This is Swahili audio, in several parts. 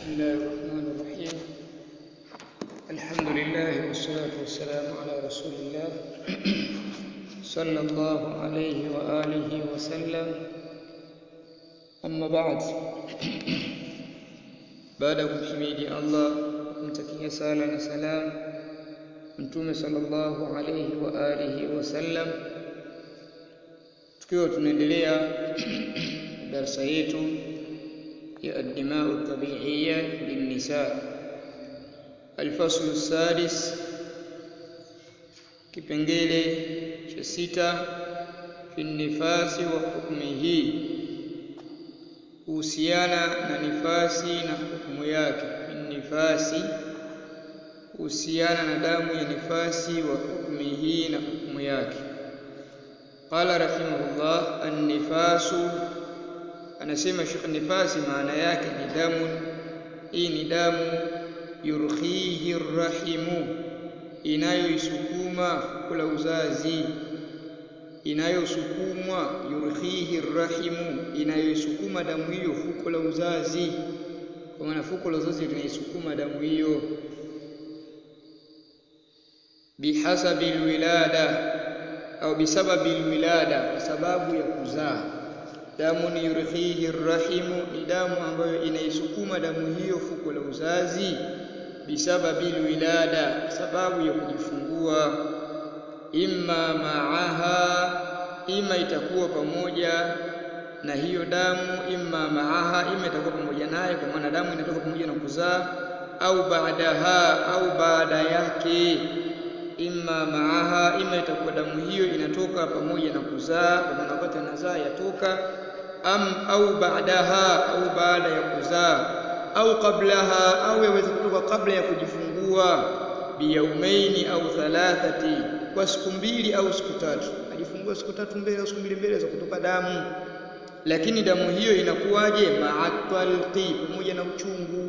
بسم الله الرحمن الرحيم الحمد لله والصلاة والسلام على رسول الله صلى الله عليه وآله وسلم أما بعد baada ya kumhimidi Allah kumtakia sala na salam mtume sallallahu alayhi wa alihi wasallam tukiwa tunaendelea darasa yetu ya ad-dima'u tabi'iyya lin-nisa al-fasl as-sadis kipengele cha sita fi nifasi wa hukmihi kuhusiana na nifasi na hukumu yake nifasi kuhusiana na damu ya nifasi wa hukmihi na hukumu yake qala rahimahullah an-nifasu anasema Sheikh nifasi maana yake ni damu hii ni damu yurkhihi rahimu inayoisukuma kula uzazi inayosukumwa yurkhihi rahimu inayoisukuma damu hiyo fuko la uzazi kwa maana fuko la uzazi linaisukuma damu hiyo bihasabi alwilada au bisababi alwilada kwa sababu ya kuzaa damu ni yurkhihi rahimu ni damu ambayo inaisukuma damu hiyo fuko la uzazi bisababi alwilada kwa sababu ya kujifungua imma maaha ima itakuwa pamoja na hiyo damu imma maaha ima itakuwa pamoja naye kwa maana damu inatoka pamoja na kuzaa au baadaha au baada yake imma maaha ima itakuwa damu hiyo inatoka pamoja na kuzaa kwa maana wakati anazaa yatoka am au baadaha au baada ya kuzaa au kablaha au yaweza kutoka kabla ya kujifungua biyaumaini au thalathati kwa siku mbili au siku tatu ajifungua siku tatu mbele au siku mbili mbele za kutoka damu lakini damu hiyo inakuwaje ma'atalqi pamoja na uchungu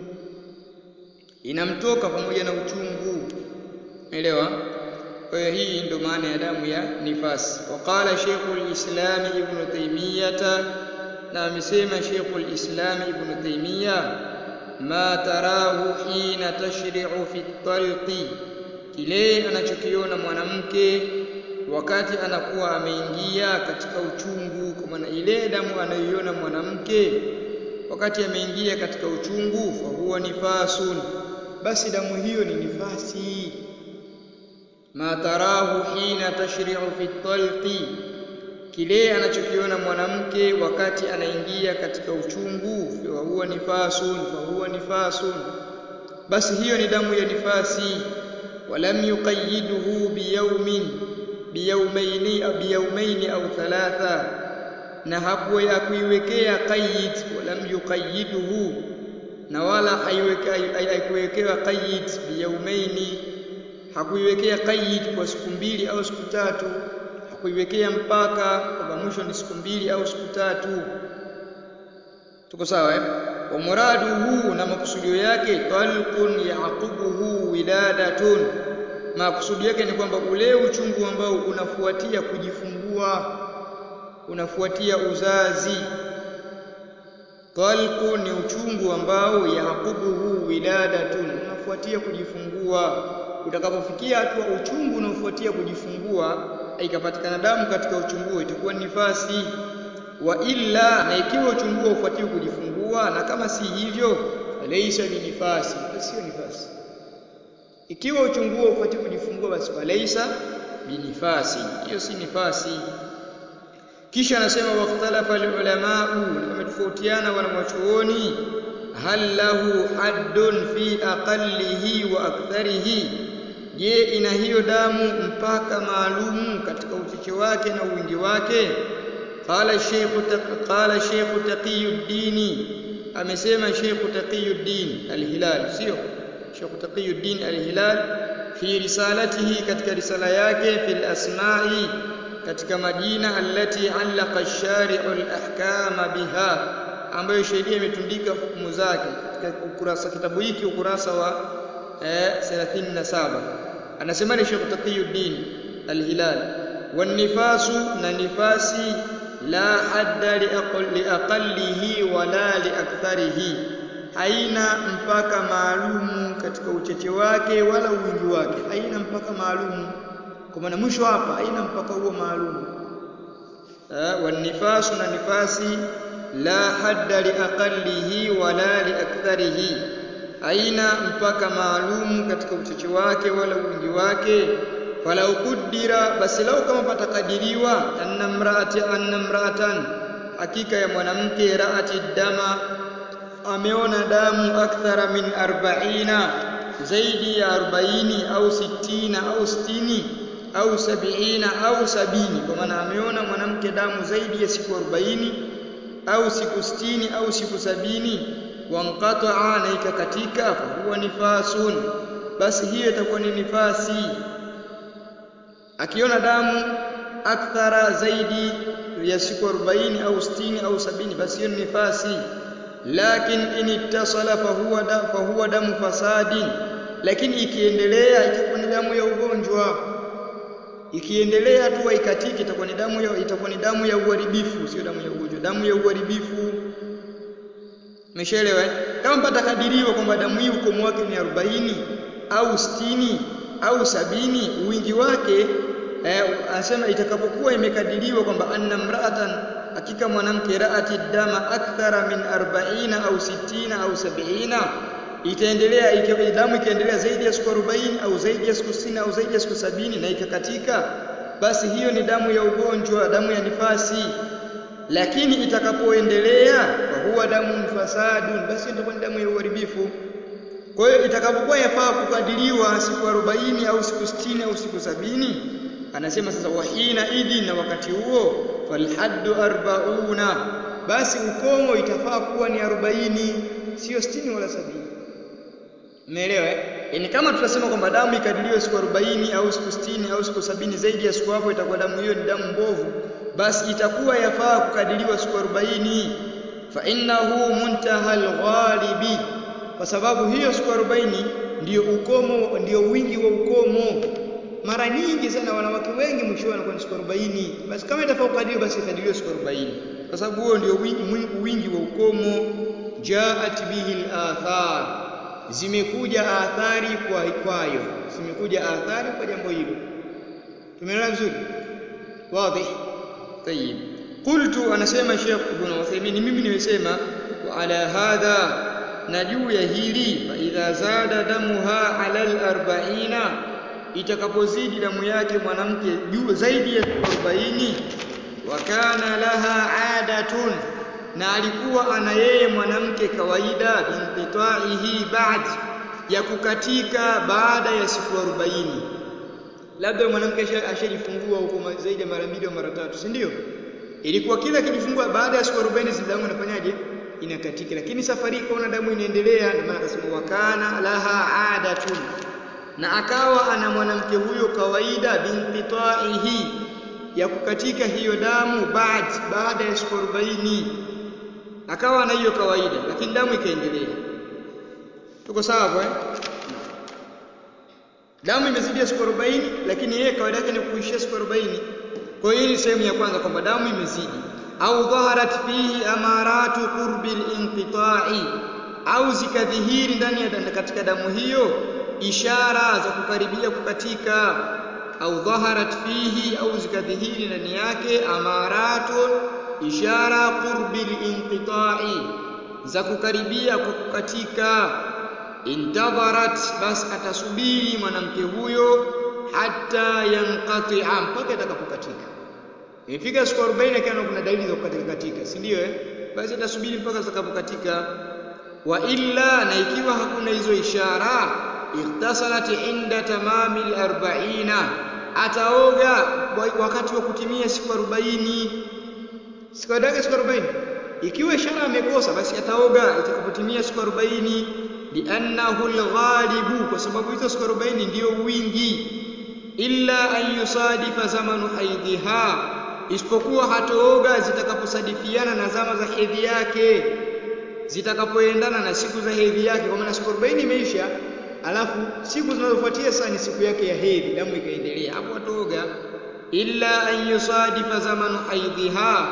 inamtoka pamoja na uchungu umeelewa kwa hiyo hii ndio maana ya damu ya nifasi waqala Sheikhul Islam Ibn Taymiyyah na amesema Sheikhul Islam Ibn Taymiyyah ma tarahu hina tashri'u fi talqi kile anachokiona mwanamke wakati anakuwa ameingia katika uchungu kwa maana ile damu anayoiona mwanamke wakati ameingia katika uchungu fa huwa nifasun basi damu hiyo ni nifasi ma tarahu hina tashri'u fi talqi kile anachokiona mwanamke wakati anaingia katika uchungu fa huwa nifasun fa huwa nifasun basi hiyo ni damu ya nifasi walam yuqayyiduhu biyawmin biyawmaini au biyawmaini au thalatha na hapo ya kuiwekea qayyid walam yuqayyiduhu na wala haikuwekewa qayyid biyawmaini hakuiwekea qayyid kwa siku mbili au siku tatu hakuiwekea mpaka kwamba mwisho ni siku mbili au siku tatu tuko sawa eh wa muraduhu na makusudio yake talqun yaqubuhu wiladatun makusudio yake ni kwamba ule uchungu ambao unafuatia kujifungua unafuatia uzazi talqun ni uchungu ambao yaqubuhu wiladatun unafuatia kujifungua utakapofikia hatua uchungu unaofuatia kujifungua ikapatikana damu katika uchungu itakuwa nifasi wa illa na ikiwa uchungu ufuatie kujifungua na kama si hivyo laysa ni nifasi sio nifasi ikiwa uchungu ufuatie kujifungua basi laysa binifasi hiyo si nifasi kisha anasema waqtalafa alulamaa na wametofautiana wanawachuoni hal lahu haddun fi aqallihi wa aktharihi je ina hiyo damu mpaka maalumu katika uchache wake na wingi wake qala shaykh qala shaykh taqiyuddin amesema shaykh taqiyuddin al-hilal sio shaykh taqiyuddin al-hilal fi risalatihi katika risala yake fil asma'i katika majina allati allaqa ash-shari'u al-ahkama biha ambayo sheria imetundika hukumu zake katika ukurasa kitabu hiki ukurasa wa eh, 37 anasema ni Sheikh Taqiyuddin al-Hilal wanifasu na nifasi la hadda liaqallihi wala liaktharihi haina mpaka maalumu katika ucheche wake wala uwingi wake, haina mpaka maalumu. Kwa maana mwisho hapa haina mpaka huo maalumu. Wanifasu, na nifasi la hadda liaqallihi wala liaktharihi, haina mpaka maalumu katika ucheche wake wala uwingi wake. Falau qudira, basi lau kama patakadiriwa, anna mraati anna mraatan, hakika ya mwanamke raati dama, ameona damu akthara min arba'ina, zaidi ya arobaini au sittina au sitini au sabiina au sabini, kwa maana ameona mwanamke damu zaidi ya siku arobaini au siku sitini au siku sabini, wanqataa, na ikakatika, fahuwa nifasun, basi hiyo itakuwa ni nifasi. Akiona damu akthara zaidi ya siku arobaini au sitini au sabini, basi hiyo ni nifasi. Lakin in ittasala fahuwa, da, fahuwa damu fasadin, lakini ikiendelea itakuwa ni damu ya ugonjwa ikiendelea tu haikatiki, itakuwa ni damu ya itakuwa ni damu ya uharibifu, sio damu ya ugonjwa, damu ya uharibifu. Umeshaelewa? Kama patakadiriwa kwamba damu hii ukomo wake ni arobaini au sitini au sabini, wingi wake eh, anasema itakapokuwa imekadiriwa kwamba anna mraatan, hakika mwanamke raati dama akthara min arbaina au sittina au sabiina itaendelea damu ikaendelea zaidi ya siku arobaini au zaidi ya siku sitini au zaidi ya siku sabini na ikakatika, basi hiyo ni damu ya ugonjwa, damu ya nifasi. Lakini itakapoendelea fahuwa damu fasadun, basi itakuwa ni damu ya uharibifu. Kwa hiyo itakapokuwa yafaa kukadiriwa siku arobaini au siku sitini au siku sabini, anasema sasa, wahina idhi, na wakati huo falhaddu arbauna, basi ukomo itafaa kuwa ni arobaini, sio sitini wala sabini. Umeelewa eh? Yaani kama tutasema kwamba damu ikadiriwe siku arobaini au siku sitini au siku sabini, zaidi ya siku hapo itakuwa damu hiyo ni damu mbovu, basi itakuwa yafaa kukadiriwa siku arobaini. Fa innahu muntaha alghalibi, kwa sababu hiyo siku arobaini ndiyo ukomo, ndiyo wingi wa ukomo. Mara nyingi sana wanawake wengi mwisho wanakuwa ni siku arobaini. Basi kama itafaa kukadiriwa, basi ikadiriwe siku arobaini, kwa sababu huo ndio wingi wa ukomo. Jaat bihi al-athar zimekuja athari kwa kwayo, zimekuja athari kwa jambo hilo. Tumeelewa vizuri? Wazi? Tayib. Qultu, anasema Sheikh Ibn Uthaymeen, mimi nimesema wa ala hadha, na juu ya hili, fa idha zada damuha ala al-arba'ina, itakapozidi damu yake mwanamke juu zaidi ya arobaini, wa kana laha adatun na alikuwa ana yeye mwanamke kawaida, binqitaihi ba'd, ya kukatika baada ya siku arobaini. Labda mwanamke ashajifungua huko zaidi ya mara mbili au mara tatu, si ndio? Ilikuwa kila akijifungua baada ya siku arobaini zile damu inafanyaje? Inakatika. Lakini safari ikaona damu inaendelea, ndio maana akasema wakana laha adatun, na akawa ana mwanamke huyo kawaida, binqitaihi, ya kukatika hiyo damu ba'd, baada ya siku arobaini akawa na hiyo kawaida, lakini damu ikaendelea. Tuko sawa hapo eh? Damu imezidi siku arobaini, lakini yeye kawaida yake ni kuishia siku arobaini. Kwa hiyo hii ni sehemu ya kwanza kwamba damu imezidi, au dhaharat fihi amaratu qurbi linqita'i, au zikadhihiri ndani ya katika damu hiyo ishara za kukaribia kukatika, au dhaharat fihi, au zikadhihiri ndani yake amaratun ishara qurbi linqita'i, za kukaribia kwa kukatika. Intadharat, basi atasubiri mwanamke huyo hata yanqati'a, mpaka itakapokatika. Imefika siku 40 akiona kuna dalili za kukatika katika, si ndio eh? Basi atasubiri mpaka zitakapokatika. Wa illa, na ikiwa hakuna hizo ishara, ikhtasalat inda tamami al-arba'ina, ataoga wakati wa kutimia siku 40 siku yake siku 40. Ikiwa ishara amekosa, basi ataoga itakapotimia siku 40, liannahu alghalibu, kwa sababu hizo siku 40 ndiyo wingi. Illa an yusadifa zamanu haidhiha, isipokuwa hatooga zitakaposadifiana na zama za hedhi yake, zitakapoendana na siku za hedhi yake. Kwa maana siku 40 imeisha, alafu siku zinazofuatia sasa ni siku yake ya hedhi, damu ikaendelea, hapo atooga. Illa an yusadifa zamanu haidhiha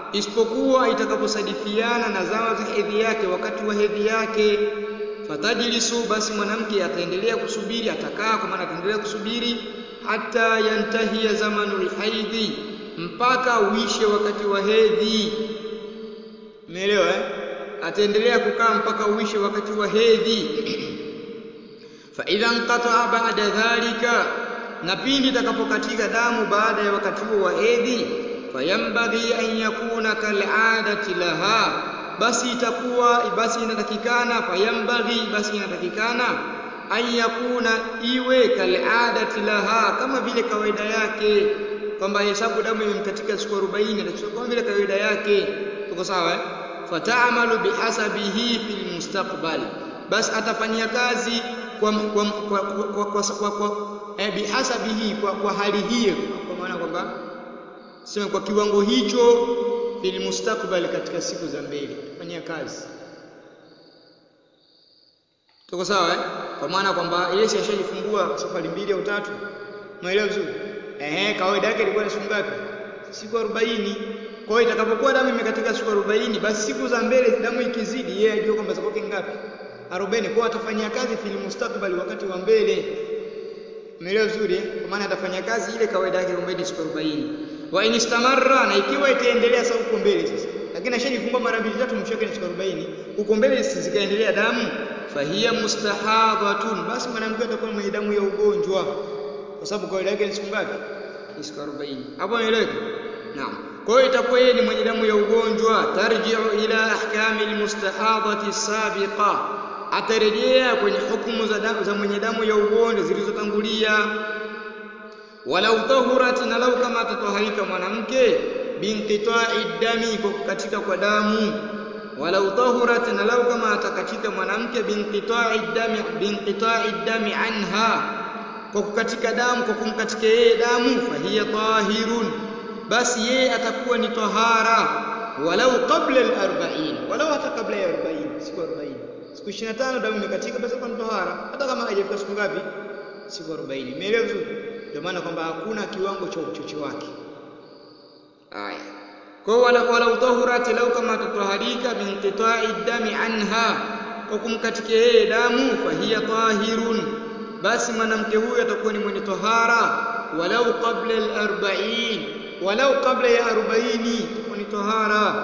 isipokuwa itakaposadifiana na zama za hedhi yake wakati wa hedhi yake fatajlisu basi mwanamke ataendelea kusubiri atakaa kwa maana ataendelea kusubiri hata yantahia zamanul haidhi mpaka uishe wakati wa hedhi umeelewa eh? ataendelea kukaa mpaka uishe wakati wa hedhi fa idha inqata'a ba'da dhalika na pindi itakapokatika damu baada ya wakati huo wa hedhi fayambaghi an yakuna kal'adati laha basi itakuwa basi inatakikana fayambaghi basi inatakikana an yakuna iwe kal'adati laha kama vile kawaida yake kwamba hesabu damu imemkatika siku 40 atachukua kama vile kawaida yake tuko sawa eh fata'amalu bihasabihi fil mustaqbal basi atafanyia kazi kwa kwa kwa kwa, kwa, kwa, kwa eh, bihasabihi kwa, kwa hali hiyo kwa maana kwamba sema kwa kiwango hicho fil mustakbal katika siku za mbele fanyia kazi tuko sawa eh? kwa maana kwamba Yesu ashajifungua safari mbili au tatu umeelewa vizuri ehe kawaida yake ilikuwa ni siku ngapi siku 40 kwa hiyo itakapokuwa damu imekatika siku 40 basi siku za mbele damu ikizidi yeye ajue kwamba zake ngapi 40 kwa atafanyia kazi fil mustakbal wakati wa mbele umeelewa vizuri eh? kwa maana atafanya kazi ile kawaida yake kwamba ni siku 40 wa in istamarra na ikiwa itaendelea sasa huko mbele sasa lakini ashajifungua mara mbili tatu mwisho wake ni siku 40 huko mbele zikaendelea damu fahiya mustahadhatun basi mwanamke atakuwa mwenye damu ya ugonjwa kwa sababu kawaida yake ni siku ngapi ni siku 40 hapo umeeleweka naam kwa hiyo itakuwa yeye ni mwenye damu ya ugonjwa tarji'u ila ahkami almustahadhati sabiqa atarejea kwenye hukumu za, damu, za mwenye damu ya ugonjwa zilizotangulia walau tahurat na lau kama atatoharika mwanamke binqita'i dami kwa kukatika kwa damu walau tahurat na lau kama atakatika mwanamke binqita'i dami binqita'i dami anha kwa kukatika damu kwa kumkatika yeye damu fahiya tahirun basi yeye atakuwa ni tahara walau qabla al-40 walau hata kabla ya 40 siku 40 siku 25 damu imekatika basi kwa tahara hata kama haijafika siku ngapi siku 40 umeelewa vizuri ndio maana kwamba hakuna kiwango cha uchoche wake haya kwa wala wala utahurati lau kama tutaharika binqita'i dami anha kwa kumkatika yeye damu fahiya tahirun basi mwanamke huyu atakuwa ni mwenye tahara walau qabla al-40 walau kabla ya 40 atakuwa ni tahara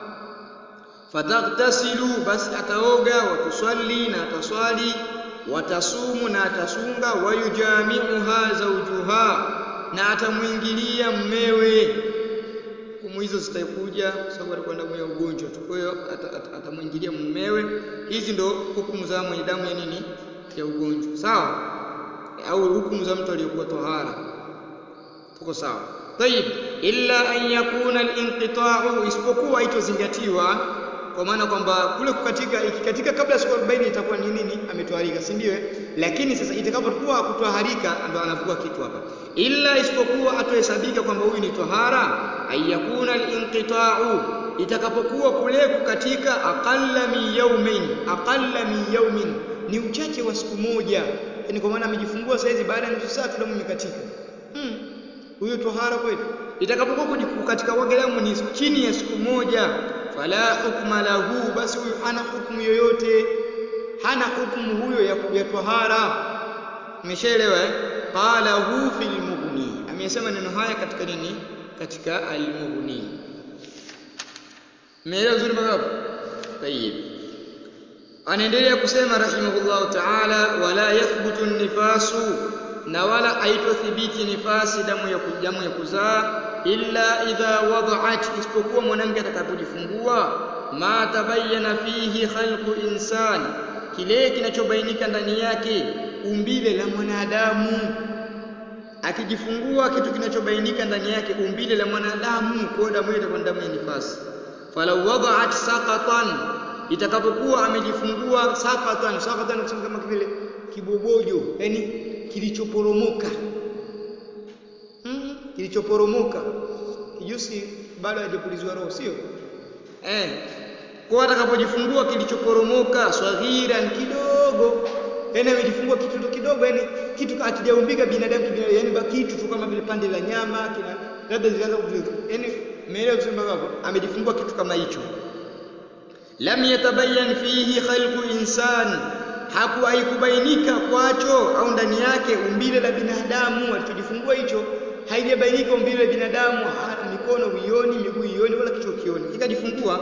fataghtasilu basi ataoga watuswali na ataswali watasumu na atasunga wayujamiuha zawjuha na atamuingilia mmewe hukumu hizo zitakuja kwa sababu alikuwa damu ya ugonjwa tu kwa hiyo atamuingilia mumewe hizi ndo hukumu za mwenye damu ya nini ya ugonjwa sawa au hukumu za mtu aliyokuwa tohara tuko sawa tayib illa an yakuna al-inqita'u isipokuwa itozingatiwa kwa maana kwamba kule kukatika ikikatika kabla ya siku 40 itakuwa ni nini ametwaharika si ndio lakini sasa itakapokuwa kutwaharika ndo anakuwa kitu hapa illa isipokuwa atohesabika kwamba huyu ni tahara ayakuna al-inqita'u itakapokuwa kule kukatika aqalla min yawmin aqalla min yawmin ni uchache wa siku moja yani kwa maana amejifungua saizi baada ya nusu saa tu damu imekatika hmm. huyo tahara kweli itakapokuwa kukatika kwake damu ni chini ya siku moja fala hukma lahu basi huyu hana hukumu yoyote hana hukumu huyo ya, ya tahara umeshaelewa eh qala hu fil mughni amesema neno haya katika nini katika al-mughni umeelewa vizuri mpaka hapo tayib anaendelea kusema rahimahullahu ta'ala wala yathbutu nifasu na wala haitothibiti nifasi damu ya damu ya kuzaa illa idha wada'at isipokuwa mwanamke atakapojifungua ma tabayyana fihi khalqu insan kile kinachobainika ndani yake umbile la mwanadamu akijifungua kitu kinachobainika ndani yake umbile la mwanadamu kwa damu ile itakuwa damu ya nifasi falau wada'at saqatan itakapokuwa amejifungua saqatan saqatan kusema kama vile kibobojo yani kilichoporomoka mm, kilichoporomoka kijusi bado hajapulizwa roho sio eh kwa atakapojifungua kilichoporomoka swaghiran kidogo yani amejifungua kitu kidogo yani kitu akijaumbika binadamu kibinadamu yani kitu tu kama vile pande la nyama kina labda zilianza yani umeelewa vizuri mpaka hapo amejifungua kitu kama hicho lam yatabayyan fihi khalqu insan haku haikubainika kwacho au ndani yake umbile la binadamu alichojifungua hicho haijabainika umbile la binadamu hana mikono uioni miguu ioni wala kichwa kioni kikajifungua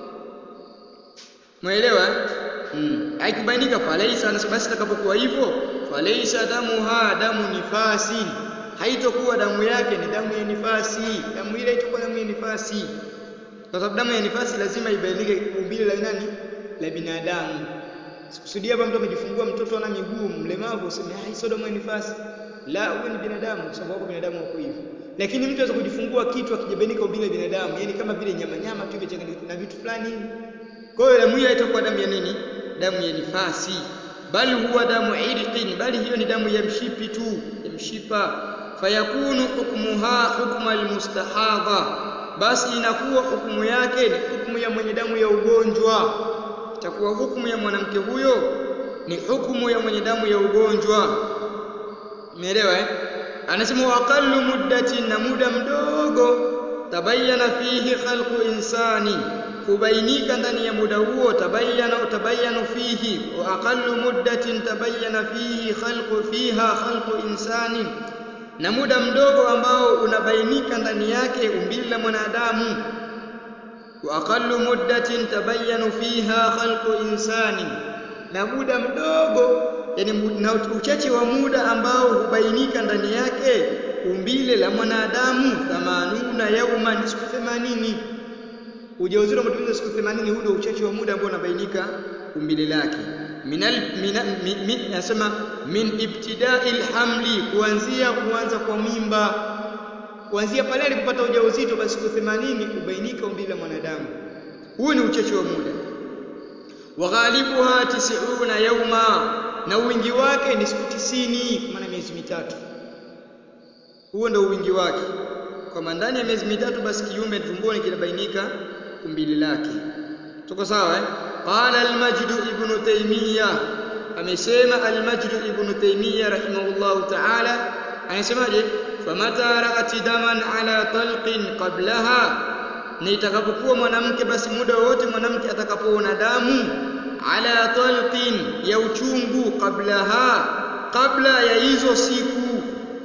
Umeelewa? Mm. Haikubainika falaisa anasema basi itakapokuwa hivyo falaisa damuha damu nifasi haitokuwa damu yake ni damu ya nifasi damu ile itakuwa damu ya nifasi kwa sababu damu ya nifasi lazima ibainike umbile la nani la binadamu sikusudia hapa mtu amejifungua mtoto ana miguu mlemavu useme ah sio damu ya nifasi la huyo ni binadamu kwa sababu wako binadamu wako hivyo lakini mtu anaweza kujifungua kitu akijabainika umbile la binadamu yani kama vile nyama nyama tu imechanganyika na vitu fulani hivi kwa hiyo damu hiyo haitakuwa damu ya nini damu ya nifasi bali huwa damu irqin bali hiyo ni damu ya mshipi tu ya mshipa fayakunu hukmuha hukma almustahadha basi inakuwa hukumu yake ni hukumu ya mwenye damu ya ugonjwa itakuwa hukumu ya mwanamke huyo ni hukumu ya mwenye damu ya ugonjwa umeelewa eh anasema wa aqallu muddatin na muda mdogo tabayyana fihi khalqu insani kubainika ndani ya muda huo tabayyana tabayyanu fihi wa aqallu muddatin tabayyana fihi khalqu fiha khalqu insani na muda mdogo ambao unabainika ndani yake umbile la mwanadamu wa aqallu muddatin tabayyanu fiha khalqu insani na muda mdogo yani na uchache wa muda ambao hubainika ndani yake umbile la mwanadamu 80 yauman siku 80 ujauzito umetumia siku 80 huu ndio uchache wa muda ambao unabainika umbile lake minal min nasema min ibtida'il hamli kuanzia kuanza kwa mimba kuanzia pale alipopata ujauzito basi siku 80 ubainika umbile la mwanadamu huu ni uchache wa muda wa ghalibuha 90 yauma na wingi wake ni siku 90 kwa maana miezi mitatu huo ndio wingi wake kwamba ndani ya miezi mitatu basi kiumbe tumboni kinabainika umbile lake tuko sawa eh qala al-majd ibn taymiyyah amesema al-majd ibn taymiyyah rahimahullah ta'ala anasemaje famata ra'ati daman ala talqin qablaha na itakapokuwa mwanamke basi muda wote mwanamke atakapoona damu ala talqin ya uchungu qablaha kabla ya hizo siku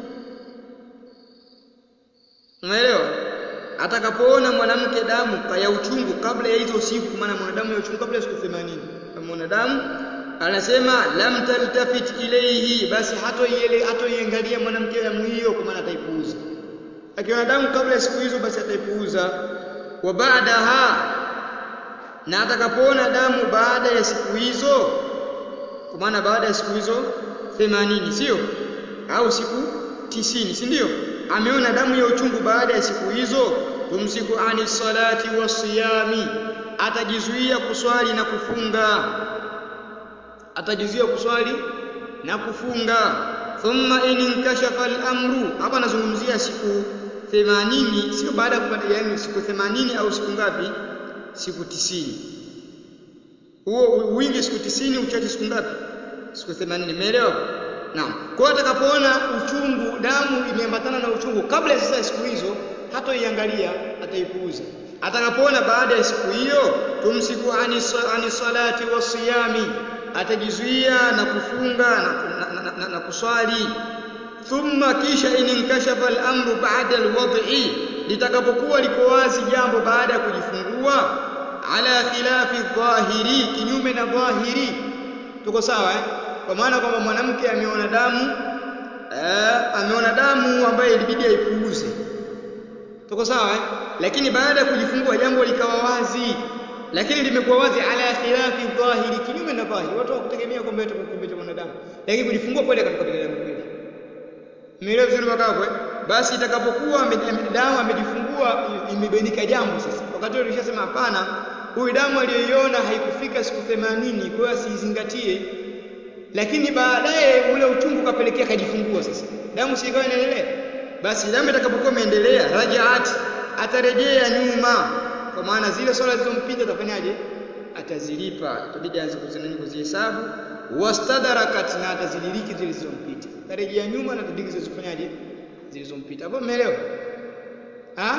umeelewa atakapoona mwanamke damu ya uchungu kabla ya hizo siku maana mwanadamu ya uchungu kabla ya siku 80 kama mwanadamu anasema lam taltafit ilayhi basi hatoiele hatoiangalia mwanamke damu hiyo kwa maana ataipuuza akiona damu kabla ya siku hizo basi ataipuuza wa baadaha na atakapoona damu baada ya siku hizo kwa maana baada ya siku hizo 80 sio au siku 90 si ndio ameona damu ya uchungu baada ya siku hizo tumsiku ani salati wasiyami atajizuia kuswali na kufunga atajizuia kuswali na kufunga thumma in inkashafa al-amru hapa nazungumzia siku 80 sio baada ya kupata yani siku 80 au siku ngapi siku 90 huo wingi siku 90 uchache siku ngapi siku 80 umeelewa Naam. Kwa atakapoona uchungu, damu imeambatana na uchungu kabla sasa siku hizo, hatoiangalia, ataipuuza. Atakapoona baada ya siku hiyo, tumsiku ani, ani salati wasiyami, atajizuia na kufunga na, na, na, na, na kuswali. Thumma kisha ininkashafa al-amru ba'da al-wad'i, litakapokuwa liko wazi jambo baada ya kujifungua, ala khilafi dhahiri, kinyume na dhahiri. Tuko sawa eh? kwa maana kwamba mwanamke ameona damu eh, ameona damu ambayo ilibidi aipuuze. Tuko sawa eh? Lakini baada ya kujifungua jambo likawa wazi, lakini limekuwa wazi ala khilafi dhahiri, kinyume na dhahiri. Watu hawakutegemea kwamba itakuwa kiumbe cha mwanadamu, lakini kujifungua kweli akatoka binadamu kweli. Umeelewa vizuri mpaka hapo eh? Basi itakapokuwa damu amejifungua imebainika jambo sasa, wakati ule tulishasema hapana, huyu damu aliyoiona haikufika siku 80, kwa hiyo asiizingatie lakini baadaye ule uchungu kapelekea kajifungua sasa damu si ikawa inaendelea basi damu itakapokuwa imeendelea rajaat atarejea nyuma kwa maana zile swala zilizompita atafanyaje atazilipa itabidi aanze kuzinani kuzihesabu wastadarakat na atazidiriki zile zilizompita atarejea nyuma na atadiriki zilizofanyaje zilizompita hapo umeelewa ah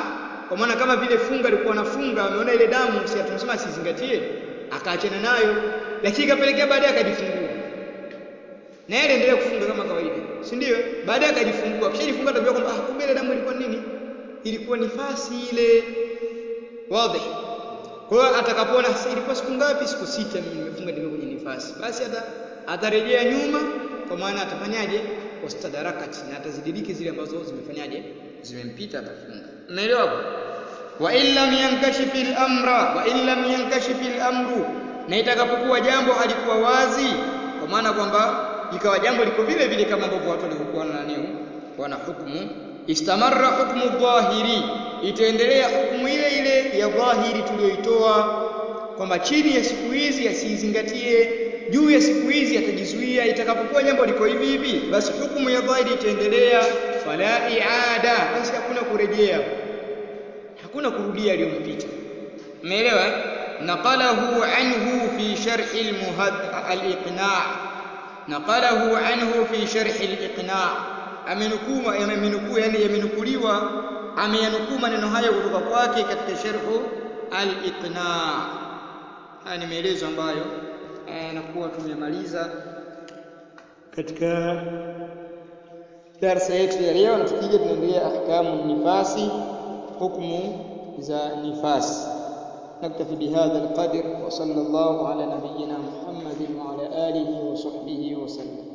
kwa maana kama vile funga alikuwa anafunga ameona ile damu si atumsema asizingatie akaachana nayo lakini ikapelekea baadaye akajifungua na yeye aliendelea kufunga kama kawaida si ndio baadaye akajifungua kisha jifunga atajua kwamba ah kumbe ile damu ilikuwa nini ilikuwa nifasi ile wazi kwa hiyo atakapoona ilikuwa siku ngapi siku sita mimi nimefunga ndio kwenye nifasi basi hata atarejea nyuma kwa maana atafanyaje wastadarakati na atazidiriki zile ambazo zimefanyaje zimempita atafunga umeelewa hapo wa in lam yankashif al-amra wa in lam yankashif al-amru na itakapokuwa jambo halikuwa wazi kwa maana kwamba ikawa jambo liko vile vile kama ambavyo watu walikuwa na nani wana hukumu istamarra hukmu dhahiri itaendelea hukumu ile ile ya dhahiri tuliyoitoa kwamba chini ya siku hizi asizingatie juu ya siku hizi atajizuia itakapokuwa jambo liko hivi hivi basi hukumu ya dhahiri itaendelea fala iada basi hakuna kurejea hakuna kurudia aliyompita umeelewa naqalahu anhu fi sharh al-muhad al-iqna' naqalahu anhu fi sharh al-iqna' amenukuu amenukuu yani yamenukuliwa ameyanukuu maneno hayo kutoka kwake katika sharhu al-iqna' haya ni maelezo ambayo nakuwa tumemaliza katika darasa yetu ya leo na tukija tunaendelea ahkamu nifasi hukumu za nifasi نكتفي بهذا القدر وصلى الله على نبينا محمد وعلى آله وصحبه وسلم